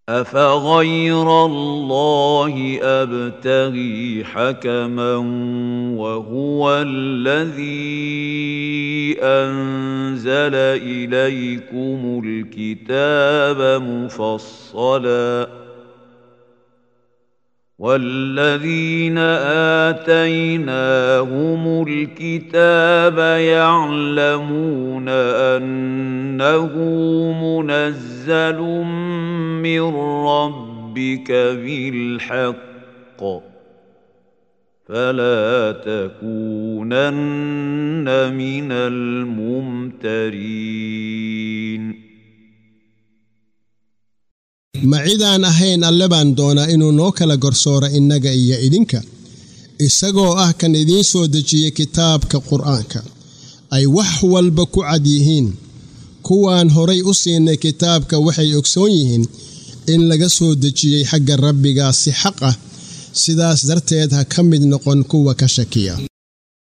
أفغير الله أبتغي حكما وهو الذي أنزل إليكم الكتاب مفصلا والذين آتيناهم الكتاب يعلمون أنه منزل من ربك بالحق فلا تكونن من الممترين ma cidaan ahayn alle baan doonaa inuu noo kala gorsooro innaga iyo idinka isagoo ah kan idiin soo dejiyey kitaabka qur'aanka ay wax walba ku cad yihiin kuwaan horay u siinay kitaabka waxay ogsoon yihiin in laga soo dejiyey xagga rabbigaa si xaq ah sidaas darteed ha ka mid noqon kuwa ka shakiya